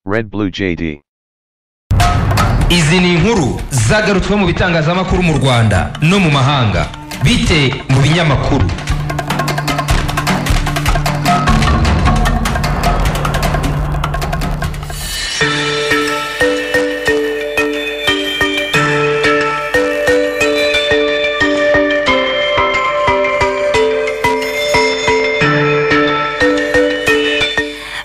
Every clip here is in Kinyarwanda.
Red Blue JD. izi ni inkuru zagarutswe mu bitangazamakuru mu rwanda no mu mahanga bite mu binyamakuru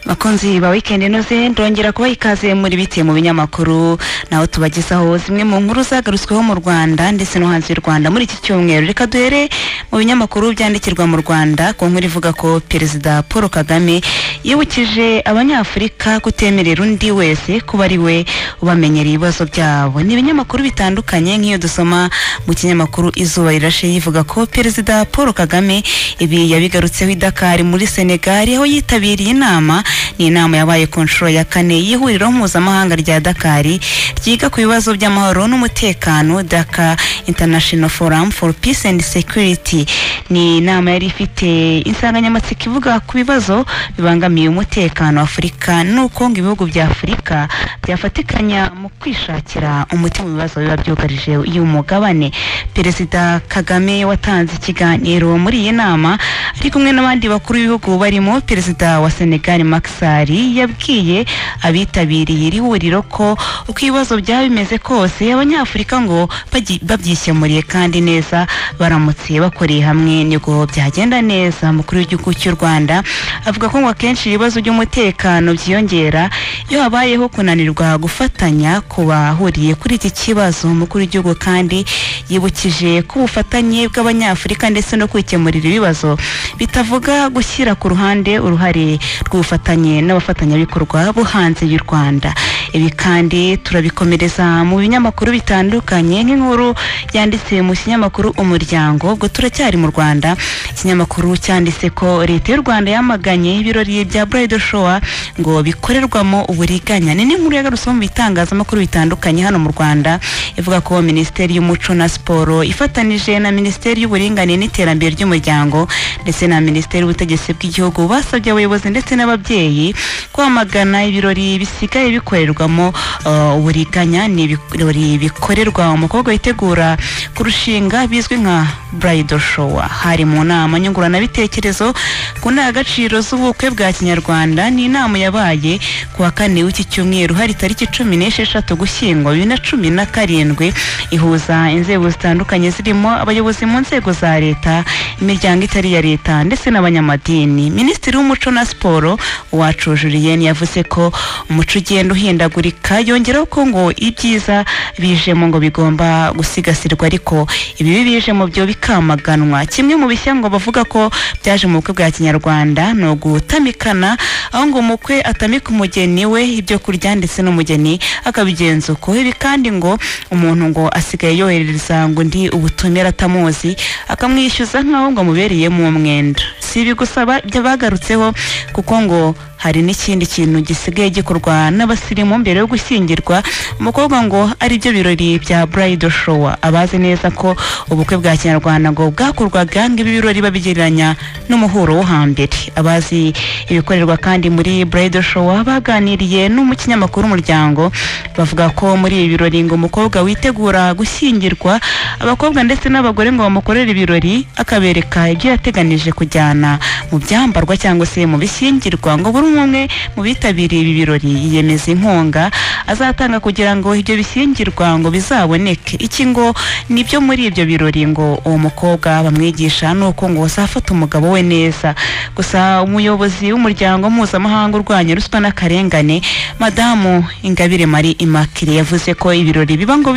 bakunzi ba wikendi inoze ndongera kubaha ikaze muri bite mu binyamakuru naho tubagezaho zimwe mu nkuru zagarutsweho mu rwanda ndetse no hanze y'u rwanda muri iki cyumweru reka duhere mu binyamakuru byandikirwa mu rwanda ku nkuru ivuga ko perezida paul kagame yibukije abanyafurika kutemerera undi wese kuba ari we ubamenyera ibibazo byabo ni ibinyamakuru bitandukanye nk'iyo dusoma mu kinyamakuru izuba rirashe yivuga ko perezida paul kagame ibi yabigarutseho i dakar muri senegali aho yitabiriye inama ni inama yabaye ku nshuro ya kane y'ihuriro mpuzamahanga rya dakari ryiga ku bibazo by'amahoro n'umutekano daka international forum for peace and security ni inama yari ifite insanganyamatsiko ivuga ku bibazo bibangamiye umutekano wa afurika n'uko ngo ibihugu bya afurika byafatikanya mu kwishakira umuti mu bibazo biba byugarije uyu mugabane perezida kagame watanze ikiganiro muri iyi nama ari kumwe n'abandi bakuru b'ibihugu barimo perezida wa senegali makisari yabwiye abitabiriye iri huriro ko uko ibibazo byaba bimeze kose abanyafurika ngo bagi- babyikemuriye kandi neza baramutse bakoreye hamwe nibwo byagenda neza umukuru w'igihugu cy'u rwanda avuga ko ngo akenshi ibibazo by'umutekano byiyongera iyo habayeho kunanirwa gufatanya ku bahuriye kuri iki kibazo umukuru w'igihugu kandi yibukije ko ubufatanye bw'abanyafurika ndetse no kwikemurira ibibazo bitavuga gushyira ku ruhande uruhare rw'ubufatanye n'abafatanyabikorwa bo hanze y'u rwanda ibi kandi turabikomereza mu binyamakuru bitandukanye nk'inkuru yanditse mu kinyamakuru umuryango ubwo turacyari mu rwanda ikinyamakuru cyanditse ko leta y'u rwanda yamaganye ibirori bya burayidi showa ngo bikorerwamo uburiganya ni n'inkuru yagarutse mu bitangazamakuru bitandukanye hano mu rwanda ivuga ko minisiteri y'umuco na siporo ifatanije na minisiteri y'uburinganire n'iterambere ry'umuryango ndetse na minisiteri y'ubutegetsi bw'igihugu basabye abayobozi ndetse n'ababyeyi kwamagana ibirori bisigaye bikorerwamo uh, uburiganya ni ibirori bikorerwa umukobwa witegura kurushinga bizwi nka bridal shower hari mu nama nyunguranabitekerezo ku ndangagaciro z'ubukwe bwa kinyarwanda ni inama yabaye ku wa kane w'iki cyumweru hari tariki cumi n'esheshatu gushyingwa bibiri na cumi na karindwi ihuza inzego zitandukanye zirimo abayobozi mu nzego za leta imiryango itari iya leta ndetse n'abanyamadini minisitiri w'umuco na siporo uwacu julien yavuze ko umuco ugenda uhindagurika yongeraho ko ngo ibyiza bijemo ngo bigomba gusigasirwa ariko ibibi bijemo byo bikamaganwa kimwe mu bishya ngo bavuga ko byaje mu bukwe bwa kinyarwanda ni ugutamikana aho ngo umukwe atamika umugeni we ibyo kurya ndetse n'umugeni akabigenza uko ibi kandi ngo umuntu ngo asigaye yoherereza ngo undi ubutumire atamuzi akamwishyuza nk'aho ngo amubereyemo umwenda si ibi gusa ba- bya- bagarutseho kuko ngo hari n'ikindi kintu gisigaye gikorwa n'abasirimu mbere yo gushyingirwa umukobwa ngo aribyo birori bya bridal shower abazi neza ko ubukwe bwa kinyarwanda ngo bwakorwaga ngo ibi birori babigereranya n'umuhuro wo hambere abazi ibikorerwa kandi muri bridal shower baganiriye n'umukinyamakuru umuryango bavuga ko muri ibi birori ngo umukobwa witegura gushyingirwa abakobwa ndetse n'abagore ngo bamukorere ibirori akabereka ibyo yateganije kujyana mu byambarwa cyangwa se mu bishyingirwa ngo buri umwe umwe mu bitabiriye ibi birori yiyemeza inkunga azatanga kugira ngo ibyo bishyingirwa ngo bizaboneke iki ngo nibyo muri ibyo birori ngo uwo mukobwa bamwigisha nuko ngo azafata umugabo we neza gusa umuyobozi w'umuryango mpuzamahanga urwanya ruswa n'akarengane madamu ingabire marie immaculee yavuze ko ibirori biba ngo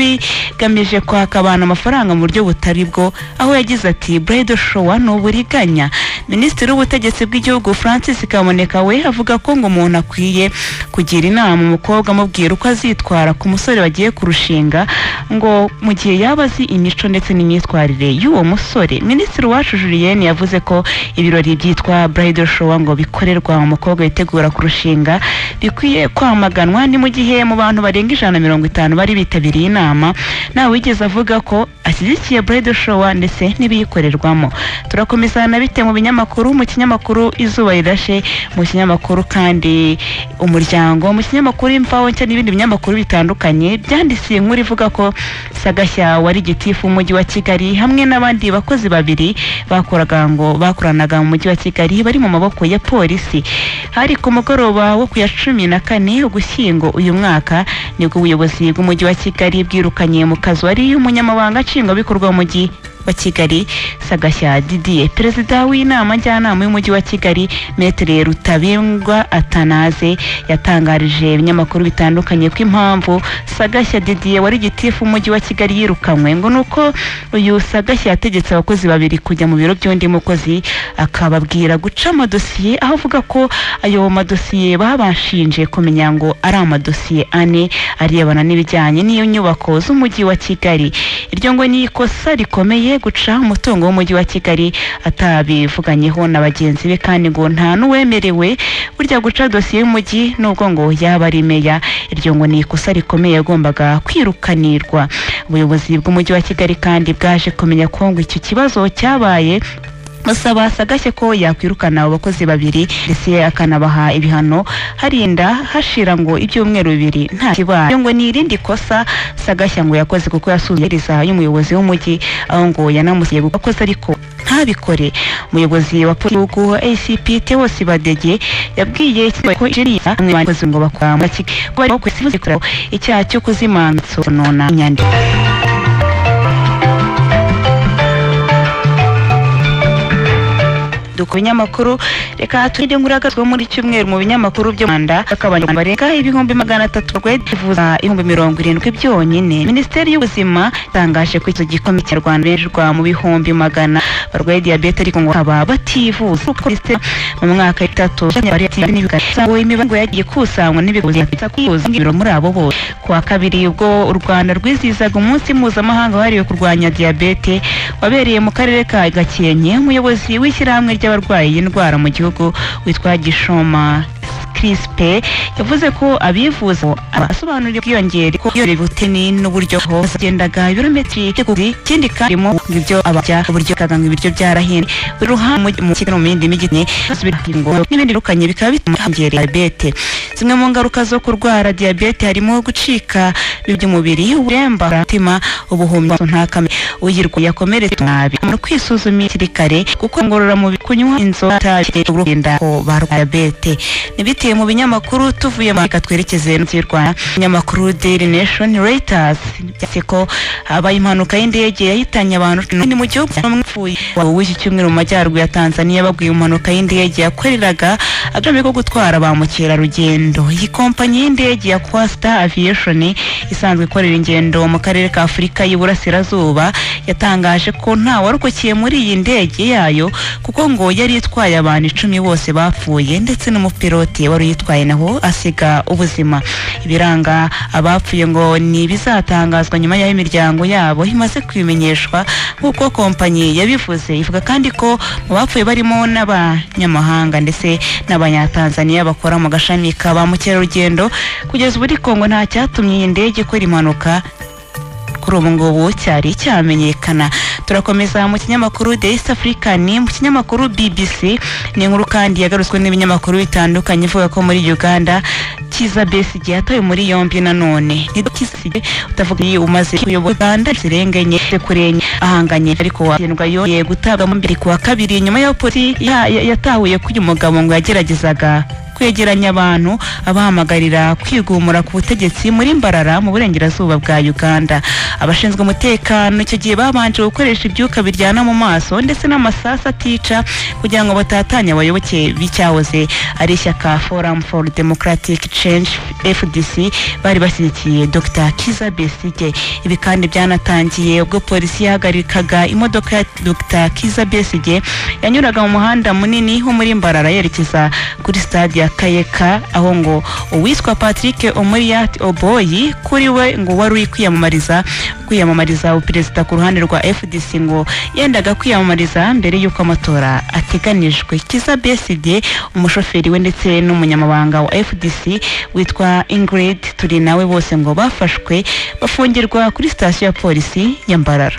bigamije kwaka abantu amafaranga mu buryo butari bwo aho yagize ati burayidi showa ni uburiganya minisitiri w'ubutegetsi bw'igihugu francis kaboneka we avuga ko ngo umuntu akwiye kugira inama umukobwa amubwira uko uko azitwara ku musore bagiye kurushinga ngo mu gihe yaba azi imico ndetse n'imyitwarire y'uwo musore minisitiri wacu julienne yavuze ko ibirori byitwa bridal show ngo bikorerwa umukobwa witegura kurushinga bikwiye kwamaganwa ni mu gihe mu bantu barenga ijana na mirongo itanu bari bitabiriye inama nta wigeze avuga ko ashyigikiye bridal show ndetse n'ibiyikorerwamo turakomeza na bite mu binyamakuru mu kinyamakuru izuba rirashe mu kinyamakuru kandi umuryango mu kinyamakuru imvaho nshya n'ibindi binyamakuru bitandukanye byandisiye inkuru ivuga ko sagashya wari gitifu w'umujyi wa kigali hamwe n'abandi bakozi babiri bakoraga ngo bakoranaga mu mujyi wa kigali bari mu maboko ya polisi hari ku mugoroba wo ku ya cumi na kane ugushyingo uyu mwaka nibwo ubuyobozi bw'umujyi wa kigali bwirukanye mu kazi wari umunyamabanga nshingwabikorwa w'umujyi wa kigali sagashya didier perezida w'inama njyanama y'umujyi wa kigali metere rutabingwa atanaze yatangarije ibinyamakuru bitandukanye ko impamvu sagashya didier wari gitifu w'umujyi wa kigali yirukanywe ngo ni uko uyu sagashya yategetse abakozi babiri kujya mu biro by'undi mukozi akababwira guca amadosiye aho avuga ko ayo madosiye babashinje kumenya ngo ari amadosiye ane arebana n'ibijyanye n'iyo nyubako z'umujyi wa kigali iryo ngo ni ikosa rikomeye guca umutungo w'umujyi wa kigali atabivuganyeho na bagenzi be kandi ngo nta n'uwemerewe burya guca dosiye y'umujyi nubwo ngo yaba ari meya iryo ngo ni ikosa rikomeye yagombaga kwirukanirwa ubuyobozi bw'umujyi wa kigali kandi bwaje kumenya ko ngo icyo kibazo cyabaye basaba sagashye ko yakwirukana abo bakozi babiri ndetse akanabaha ibihano harinda hashira ngo ibyumweru bibiri nta kibaye ngo ni irindi kosa sagashya ngo yakoze kuko yasuzumiriza y'umuyobozi w'umujyi aho ngo yanamusiye gukoze ariko ntabikore umuyobozi wa polisi wa ACP Theo Sibadege yabwiye ikigo ko ijeriya bamwe bakoze ngo bakora mu kigo bari kwesifuza icyaha cyo kuzimanso nona inyandiko ku binyamakuru reka turinde nkuragatwe muri cyumweru mu binyamakuru byo Rwanda bakabanya barenga ibihumbi magana atatu rwedivuza ibihumbi mirongo irindwi byonyine minisiteri y'ubuzima itangaje ko icyo gikomeye cy'abanyarwanda benjurwa mu bihumbi magana barwaye diyabete ariko ngo bakaba bativuza kuko mu mwaka w'itatu cyangwa imibango yagiye kusangwa n'ibigo bya kwivuza muri abo bose kuwa kabiri ubwo u Rwanda rwizihizaga umunsi mpuzamahanga wahariwe kurwanya diyabete wabereye mu karere ka Gakenke umuyobozi w'ishyirahamwe ry'aba abarwaye iyi ndwara mu gihugu witwa gishoma kirispe yavuze ko abivuza abasobanurira ubwiyongere ko iyo butini n'uburyo bagendaga ibirometero by'ukuri ikindi kandi mu ibyo abajya uburyo kaganga ibiryo byarahinda buri ruhande mu kigali mu yindi mijyi basubira ngo n'ibindi rukanye bikaba bituma hongera diyabete zimwe mu ngaruka zo kurwara diyabete harimo gucika by'umubiri uburemba umutima ubuhumyi ntakame uyirwa yakomeretse nabi no kwisuzuma hakiri kare kuko ngororamubiri kunywa inzoga itarinda ko barwara diyabete nibite mu binyamakuru tuvuye mu reka twerekeze mu Rwanda binyamakuru Daily Nation Reuters byatse ko habaye impanuka y'indege yahitanye abantu ni mu gihugu cy'umwipfuye w'iki cyumweru mu majyaruguru ya Tanzania babwiye impanuka y'indege yakoreraga agami ko gutwara ba mukerarugendo iyi kompanyi y'indege ya Costa Aviation isanzwe ikorera ingendo mu karere ka Afurika y'Iburasirazuba yatangaje ko nta warokokiye muri iyi ndege yayo kuko ngo yari itwaye abantu icumi bose bapfuye ndetse n'umupilote wari uyitwaye naho asiga ubuzima ibiranga abapfuye ngo ni ibizatangazwa nyuma y'aho imiryango yabo imaze kubimenyeshwa nk'uko kompanyi yabivuze ivuga kandi ko mu bapfuye barimo n'abanyamahanga ndetse n'abanyatanzaniya bakora mu gashami ka ba mukerarugendo kugeza ubu ariko ngo nta cyatumye iyi ndege ikora impanuka kuri ubu ngubu cyari cyamenyekana turakomeza mu kinyamakuru the east african mu kinyamakuru bbc ni inkuru kandi yagarutswe n'ibinyamakuru bitandukanye ivuga ko muri uganda kiza besigye yatawe muri yombi nanone nidokisige utavuga iyo umaze kuyobora uganda zirenga enye kure enye ahanganye ariko watsindwa yongeye gutabwamo mbere kuwa kabiri nyuma y'aho polisi yatahuye ko uyu mugabo ngo yageragezaga kwegeranya abantu abahamagarira kwigumura ku butegetsi muri Mbarara mu burengerazuba bwa Uganda abashinzwe umutekano icyo gihe babanje gukoresha ibyuka biryana mu maso ndetse n'amasasu atica kugira ngo batatanye abayoboke b'icyahoze ari ishyaka Forum for Democratic Change FDC bari bashyigikiye Dr Kiza Besigye ibi kandi byanatangiye ubwo polisi yahagarikaga imodoka ya Dr Kiza Besigye yanyuraga mu muhanda munini wo muri Mbarara yerekeza kuri stade ya kayeka aho ngo uwitwa patrick umuriyati oboyi kuri we ngo wari uri kwiyamamariza kwiyamamariza ubuperezida ku ruhande rwa fdc ngo yendaga kwiyamamariza mbere y'uko amatora ateganijwe kiza beside umushoferi we ndetse n'umunyamabanga wa fdc witwa ingrid turi nawe bose ngo bafashwe bafungirwa kuri sitasiyo ya polisi ya mbarara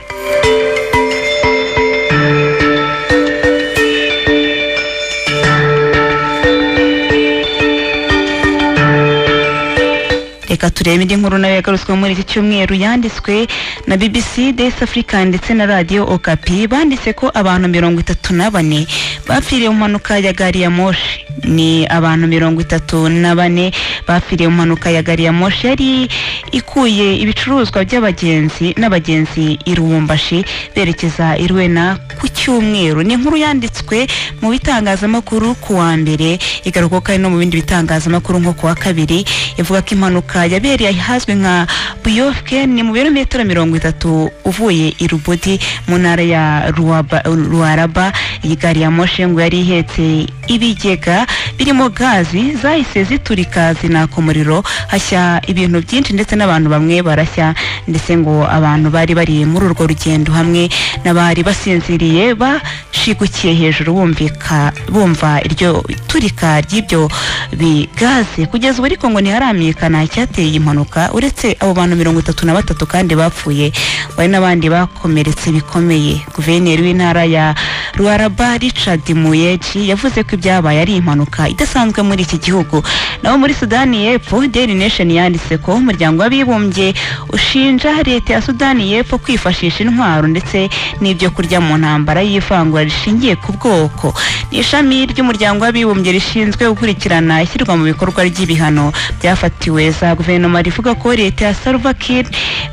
reka turebe indi nkuru nayo yagarutswe muri iki cyumweru yanditswe na BBC Days Africa ndetse na Radio Okapi banditse ko abantu mirongo itatu na bane bapfiriye mu mpanuka ya gari ya moshi ni abantu mirongo itatu na bane bapfiriye mu mpanuka ya gari ya moshi yari ikuye ibicuruzwa by'abagenzi n'abagenzi i Lubumbashi berekeza i Rwena ku cyumweru ni inkuru yanditswe mu bitangazamakuru ku wa mbere igaruka kandi no mu bindi bitangazamakuru nko ku wa kabiri ivuga ko impanuka yabereye ahazwi nka buyofke ni mu birometero mirongo itatu uvuye i rubodi mu ntara ya Ruaba- ruaraba iyi gari ya moshi ngo yari ihetse ibigega birimo gazi zahise ziturika zinaka umuriro hashya ibintu byinshi ndetse n'abantu bamwe barashya ndetse ngo abantu bari bari muri urwo rugendo hamwe n'abari basinziriye bashigukiye hejuru bumvika bumva iryo turika ry'ibyo bigaze kugeza ubu ariko ngo ntiharamenyekana icyateye iyi mpanuka uretse abo bantu mirongo itatu na batatu kandi bapfuye bari n'abandi bakomeretse bikomeye guverineri w'intara ya ruaraba richard muyeji yavuze ko ibyabaye ari impanuka idasanzwe muri iki gihugu naho muri sudani y'epfo daily nation yanditse ko umuryango w'abibumbye ushinja leta ya sudani y'epfo kwifashisha intwaro ndetse n'ibyo kurya mu ntambara y'ivangura rishingiye ku bwoko ni ishami ry'umuryango w'abibumbye rishinzwe gukurikirana ishyirwa mu bikorwa ry'ibihano byafatiwe za guverinoma rivuga ko leta ya salva kiir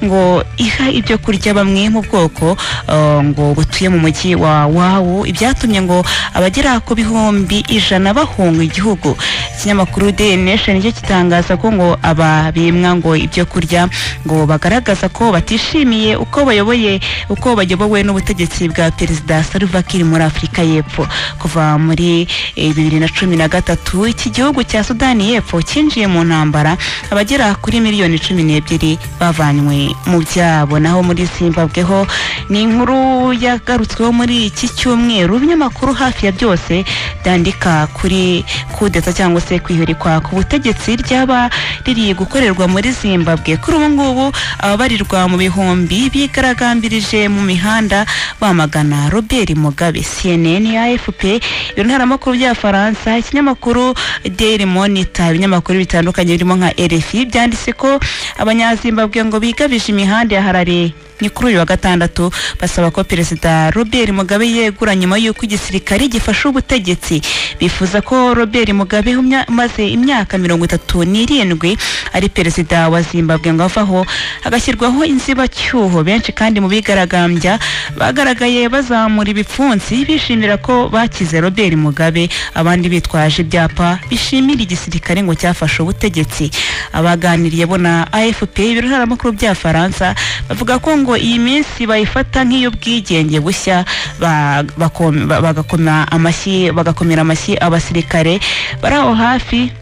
ngo iha ibyo kurya bamwe mu bwoko eh, ngo butuye mu mujyi wa wawu ibyatumye ngo abagera ku bihumbi ijana bahunga igihugu ikinyamakuru daily nation nicyo kitangaza ko ngo ababimwa ngo ibyo kurya ngo bagaragaza ko batishimiye uko bayoboye uko bayobowe n'ubutegetsi bwa perezida salva kiir muri afurika y'epfo kuva muri eh, bibiri na cumi na gatatu iki gihugu cya sudani y'epfo cyinjiye mu ntambara abagera kuri miliyoni cumi n'ebyiri bavanywe mu byabo naho muri zimbabwe ho ni inkuru yagarutsweho muri iki cyumweru ibinyamakuru hafi ya byose byandika kuri kudeta cyangwa se kwihirikwa ku butegetsi ryaba riri gukorerwa muri zimbabwe kuri ubu ngubu ababarirwa mu bihumbi bigaragambirije mu mihanda bamagana robert mugabe cnn afp ibinaramakuru by'abafaransa ikinyamakuru daily monitor ibinyamakuru bitandukanye birimo nka rfi byanditse ko abanyazimbabwe ngo bigabije imihanda ya harare ni kuri uyu wa gatandatu basaba ko perezida robert mugabe yegura nyuma y'uko igisirikare gifashe ubutegetsi bifuza ko robert mugabe umya- umaze imyaka mirongo itatu n'irindwi ari perezida wa zimbabwe ngo avaho hagashyirwaho inzibacyuho benshi kandi mu bigaragambya bagaragaye bazamura ibipfunsi bishimira ko bakize robert mugabe abandi bitwaje ibyapa bishimira igisirikare ngo cyafashe ubutegetsi abaganiriye bo na afp ibirangaramakuru by'abafaransa bavuga ko ngo iyi minsi bayifata nk'iy'ubwigenge bushya ba- bako- ba- bagakoma amashyi bagakomera amashyi abasirikare bari aho hafi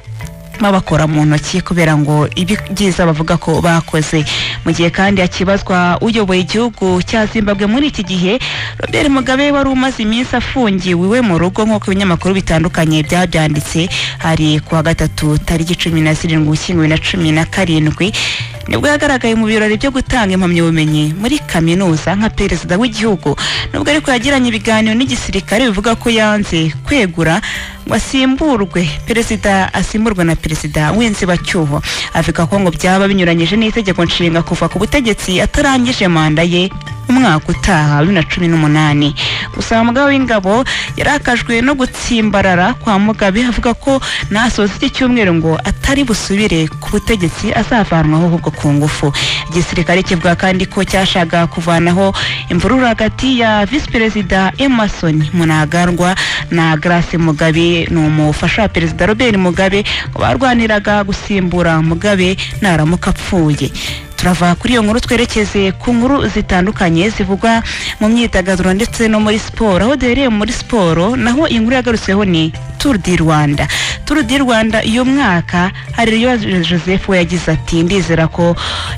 babakora mu ntoki kubera ngo ibi- ibyiza bavuga ko bakoze mu gihe kandi hakibazwa uyoboye igihugu cya zimbabwe muri iki gihe robert mugabe wari umaze iminsi afungiwe iwe mu rugo nk'uko ibinyamakuru bitandukanye byabyanditse hari ku wa gatatu tariki cumi na zirindwi ugushyingo bibiri na cumi na karindwi nibwo yagaragaye mu birori byo gutanga impamyabumenyi muri kaminuza nka perezida w'igihugu nubwo ariko yagiranye ibiganiro n'igisirikare bivuga ko yanze kwegura ngo asimburwe perezida asimburwe na perezida w'inzibacyuho avuga ko ngo byaba binyuranyije n'itegeko nshinga kuva ku butegetsi atarangije manda ye umwaka utaha wa bibiri na cumi n'umunani gusa umugaba w'ingabo yarakajwe no gutsimbarara kwa mugabe avuga ko nasoza iki cyumweru ngo atari busubire ku butegetsi azavanwaho ahubwo ku ngufu igisirikare kivuga kandi ko cyashaka kuvanaho imvururu hagati ya visi perezida emerson munagarwa na grace mugabe ni umufasha wa perezida robert mugabe barwaniraga gusimbura mugabe naramuka apfuye turava kuri iyo nkuru twerekeze ku nkuru zitandukanye zivugwa mu myidagaduro ndetse no muri siporo aho duhereye muri siporo naho iyi nkuru yagarutsweho ni turu di rwanda turu di rwanda uyu mwaka hari joseph we yagize ati ndizera ko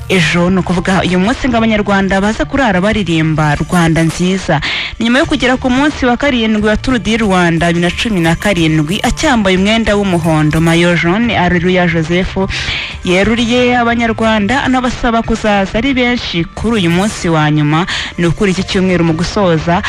ejo ni ukuvuga uyu munsi ngo abanyarwanda baza kurara baririmba rwanda nziza nyuma yo kugera ku munsi wa karindwi wa turu di rwanda bibiri na cumi na karindwi acyambaye umwenda w'umuhondo mayo jone areruya joseph yeruriye abanyarwanda anabasaba kuzaza ari benshi kuri uyu munsi wa nyuma ni ukuri iki cyumweru mu gusoza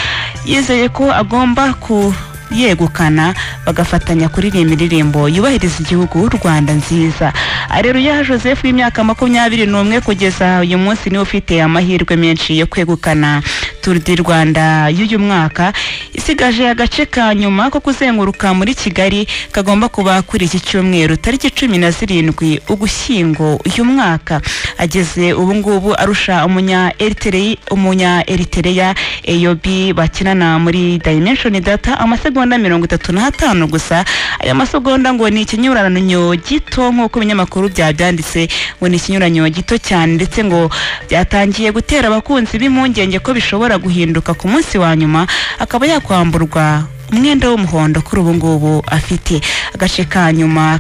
yizeye ko agomba kuyegukana bagafatanya kuririmba indirimbo yubahiriza igihugu rwanda nziza areruya joseph w'imyaka makumyabiri n'umwe kugeza uyu munsi niwe ufite amahirwe menshi yo kwegukana turu di rwanda y'uyu mwaka isigaje agace ka nyuma ko kuzenguruka muri kigali kagomba kuba kuri iki cyumweru tariki cumi na zirindwi ugushyingo uyu mwaka ageze ubu ngubu arusha umunya eritereye umunya eritereya eyobi bakinana muri dimenshoni data amasegonda mirongo itatu n'atanu gusa aya masegonda ngo ni ikinyuranyo gito nk'uko ibinyamakuru byabyanditse ngo ni ikinyuranyo gito cyane ndetse ngo byatangiye gutera abakunzi b'impungenge ko bishobora ashobora guhinduka ku munsi wa nyuma akaba yakwamburwa umwenda w'umuhondo kuri ubu ngubu afite agace ka nyuma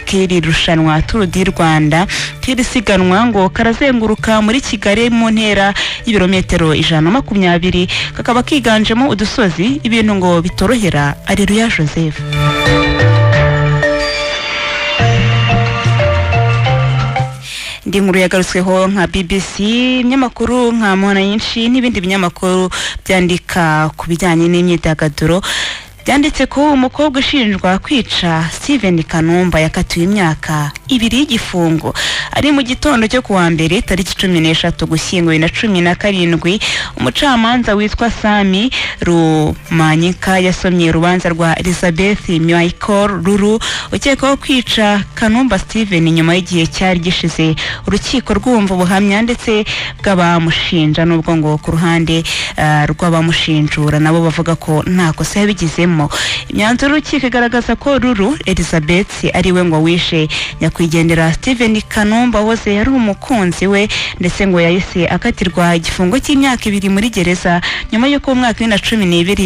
k'iri rushanwa turu di rwanda k'iri siganwa ngo karazenguruka muri kigali mu ntera y'ibirometero ijana na makumyabiri kakaba kiganjemo udusozi ibintu ngo bitorohera areruya joseph indi nkuru yagarutsweho nka bbc ibinyamakuru nka mwana nyinshi n'ibindi binyamakuru byandika ku bijyanye n'imyidagaduro byanditse ko umukobwa ushinjwa kwica steven kanumba yakatiwe imyaka ibiri y'igifungo ari mu gitondo cyo kuwa mbere tariki cumi n'eshatu gushyingo bibiri na cumi na karindwi umucamanza witwa sami rumanyika yasomye urubanza rwa elizabeth michael ruru ukekwaho kwica kanumba steven nyuma y'igihe cyari gishize urukiko rwumva ubuhamya ndetse bw'abamushinja n'ubwo ngo ku ruhande rw'abamushinjura nabo bavuga ko nta kosa yabigizemo imyanzuro y'urukiko igaragaza ko ruru elizabeth ariwe ngo wishe nyakwigendera steven kanumba wahoze yari umukunzi we ndetse ngo yahise akatirwa igifungo cy'imyaka ibiri muri gereza nyuma y'uko mu mwaka wa cumi n'ibiri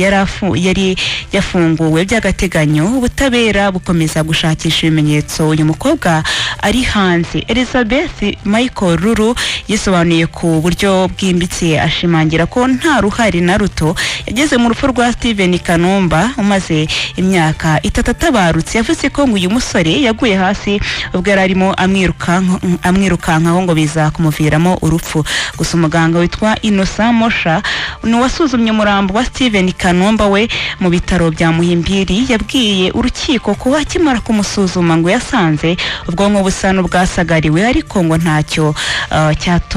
yari yafunguwe by'agateganyo ubutabera bukomeza gushakisha ibimenyetso uyu mukobwa ari hanze elizabeth michael ruru yisobanuye ku buryo bwimbitse ashimangira ko nta ruhare na ruto yageze mu rupfu rwa steven kanumba umaze imyaka itatu atabarutse yavuze ko ngo uyu musore yaguye hasi ubwo yari arimo amwirukanka amwirukankaho ngo biza kumuviramo urupfu gusa umuganga witwa inosa mosha ni uwasuzumye umurambo wa steven kanumba we mu bitaro bya muhimbiri yabwiye urukiko ko akimara kumusuzuma ngo yasanze ubwonko busa n'ubwasagariwe ariko ngo ntacyo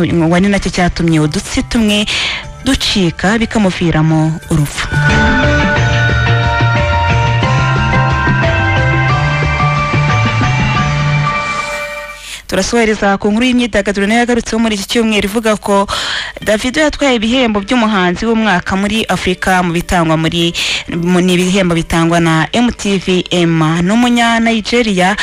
ngo ni nacyo cyatumye udutsi tumwe ducika bikamuviramo urupfu turasohereza ku nkuru y'imyidagaduro nayo yagarutseho muri iki cyumweru ivuga ko davido yatwaye ibihembo by'umuhanzi w'umwaka muri afurika mu bitangwa muri ni ibihembo bitangwa na mtv ema n'umunya nigeria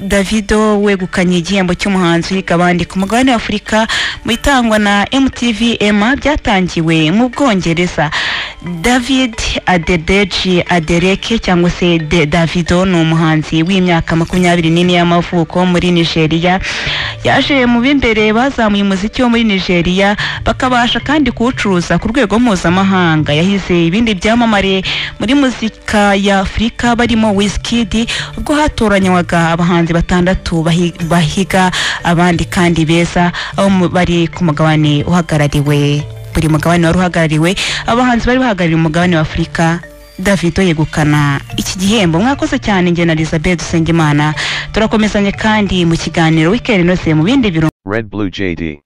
davido wegukanye igihembo cy'umuhanzi uhiga abandi ku mugabane wa afurika mu bitangwa na mtv ema byatangiwe mu bwongereza david adedeji adereke cyangwa se davido ni umuhanzi w'imyaka makumyabiri n'ine y'amavuko muri nigeria yaje mu b'imbere bazamuye umuziki wo muri nigeria bakabasha kandi kuwucuruza ku rwego mpuzamahanga yahize ibindi byamamare muri muzika ya afurika barimo wizkid ubwo hatoranywaga abahanzi batandatu bahiga abandi kandi beza aho bari ku mugabane uhagarariwe buri mugabane wari uhagarariwe abahanzi bari bahagarariye umugabane wa afurika davido yegukana iki gihembo mwakoze cyane njye na elizabeth dusengimana turakomezanya kandi mu kiganiro wikendi inose mu bindi birungo Red Blue JD.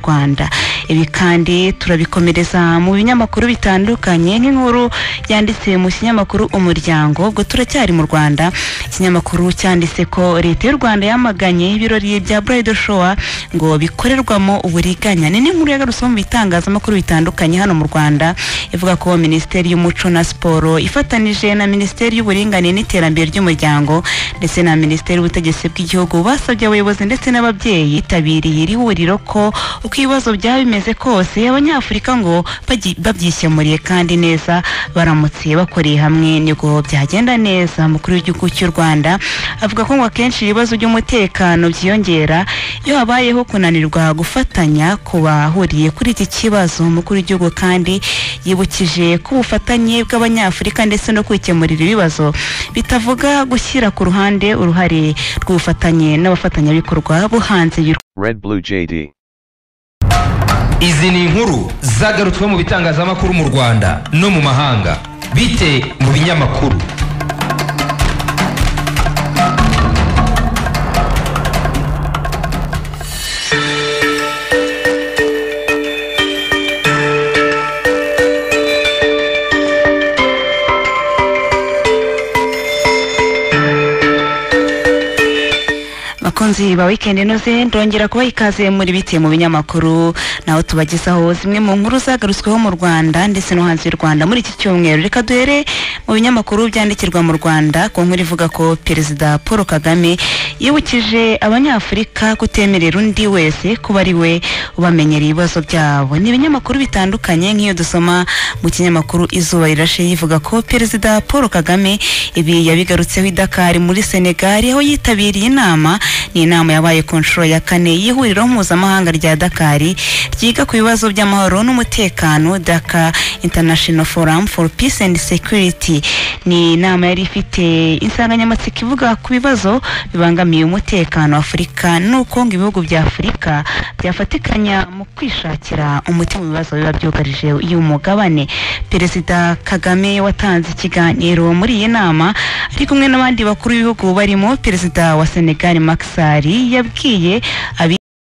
rwanda ibi kandi turabikomereza mu binyamakuru bitandukanye nk'inkuru yanditse mu kinyamakuru umuryango ubwo turacyari mu rwanda ikinyamakuru cyanditse ko leta y'u rwanda yamaganye ibirori bya burayidi showa ngo bikorerwamo uburiganya ni n'inkuru yagarutseho mu bitangazamakuru bitandukanye hano mu rwanda ivuga ko minisiteri y'umuco na siporo ifatanije na minisiteri y'uburinganire n'iterambere ry'umuryango ndetse na minisiteri y'ubutegetsi bw'igihugu basabye abayobozi ndetse n'ababyeyi yitabiriye iri huriro ko uko ibibazo byaba bimeze kose abanyafurika ngo bagi- babyikemuriye kandi neza baramutse bakoreye hamwe nibwo byagenda neza umukuru w'igihugu cy'u rwanda avuga ko ngo akenshi ibibazo by'umutekano byiyongera iyo habayeho kunanirwa gufatanya ku bahuriye kuri iki kibazo umukuru w'igihugu kandi yibukije ko ubufatanye bw'abanyafurika ndetse no kwikemurira ibibazo bitavuga gushyira ku ruhande uruhare rw'ubufatanye n'abafatanyabikorwa bo hanze y'u Red Blue JD. izi ni inkuru zagarutswe mu bitangazamakuru mu rwanda no mu mahanga bite mu binyamakuru bakunzi ba weekend inoze ndongera kubaha ikaze muri bite mu binyamakuru naho tubagezaho zimwe mu nkuru zagarutsweho mu rwanda ndetse no hanze y'u rwanda muri iki cyumweru reka duhere mu binyamakuru byandikirwa mu rwanda ku nkuru ivuga ko perezida paul kagame yibukije abanyafurika kutemerera undi wese kuba ari we ubamenyera ibibazo byabo ni ibinyamakuru bitandukanye nk'iyo dusoma mu kinyamakuru izuba rirashe yivuga ko perezida paul kagame ibi yabigarutseho i dakar muri senegal aho yitabiriye inama ni inama yabaye ku nshuro ya kane y'ihuriro mpuzamahanga rya dakari ryiga ku bibazo by'amahoro n'umutekano daka international forum for peace and security ni inama yari ifite insanganyamatsiko ivuga ku bibazo bibangamiye umutekano wa afurika n'uko ngo ibihugu bya afurika byafatikanya mu kwishakira umuti mu bibazo biba byugarije y'umugabane perezida kagame watanze ikiganiro muri iyi nama ari kumwe n'abandi bakuru b'ibihugu barimo perezida wa senegali makisari yabwiye abi